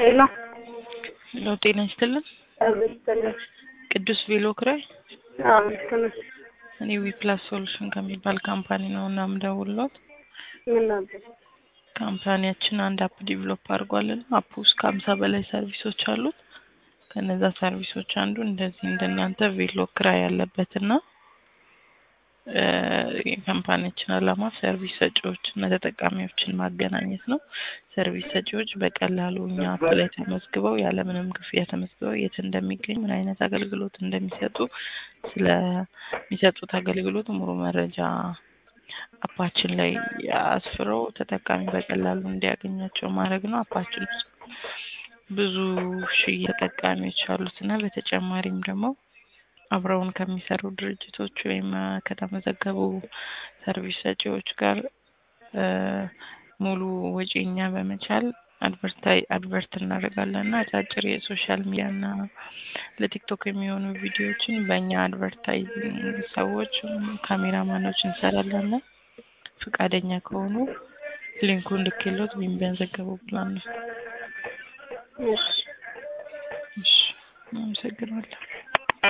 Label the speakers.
Speaker 1: ሄሎ
Speaker 2: ሄሎ ጤና ይስጥልን።
Speaker 1: አብስተልኝ
Speaker 2: ቅዱስ ቬሎ ክራይ
Speaker 1: አዎ ልክ ነህ።
Speaker 2: እኔ ዊፕላስ ሶሉሽን ከሚባል ካምፓኒ ነው እና የምደውልዎት።
Speaker 1: ምን ነበር?
Speaker 2: ካምፓኒያችን አንድ አፕ ዲቨሎፕ አድርጓልና አፕ ውስጥ ከሀምሳ በላይ ሰርቪሶች አሉት። ከነዛ ሰርቪሶች አንዱ እንደዚህ እንደናንተ ቬሎ ክራይ ያለበትና እ የካምፓኒያችን ዓላማ ሰርቪስ ሰጪዎች እና ተጠቃሚዎችን ማገናኘት ነው። ሰርቪስ ሰጪዎች በቀላሉ እኛ አፕ ላይ ተመዝግበው ያለምንም ክፍያ ተመዝግበው የት እንደሚገኝ ምን አይነት አገልግሎት እንደሚሰጡ ስለሚሰጡት አገልግሎት ሙሉ መረጃ አፓችን ላይ አስፍረው ተጠቃሚ በቀላሉ እንዲያገኛቸው ማድረግ ነው። አፓችን ውስጥ ብዙ ሺህ ተጠቃሚዎች አሉት እና በተጨማሪም ደግሞ አብረውን ከሚሰሩ ድርጅቶች ወይም እ ከተመዘገቡ ሰርቪስ ሰጪዎች ጋር እ ሙሉ ወጪ እኛ በመቻል አድቨርታይ አድቨርት እናደርጋለን እና አጫጭር የሶሻል ሚዲያ እና ለቲክቶክ የሚሆኑ ቪዲዮዎችን በእኛ አድቨርታይዚንግ ሰዎች ካሜራማኖች እንሰራለን እና ፈቃደኛ ከሆኑ ሊንኩን ልኬሎት ወይም ቢያንዘገቡ ብላን ነው።
Speaker 1: እሺ
Speaker 2: እሺ አመሰግናለሁ።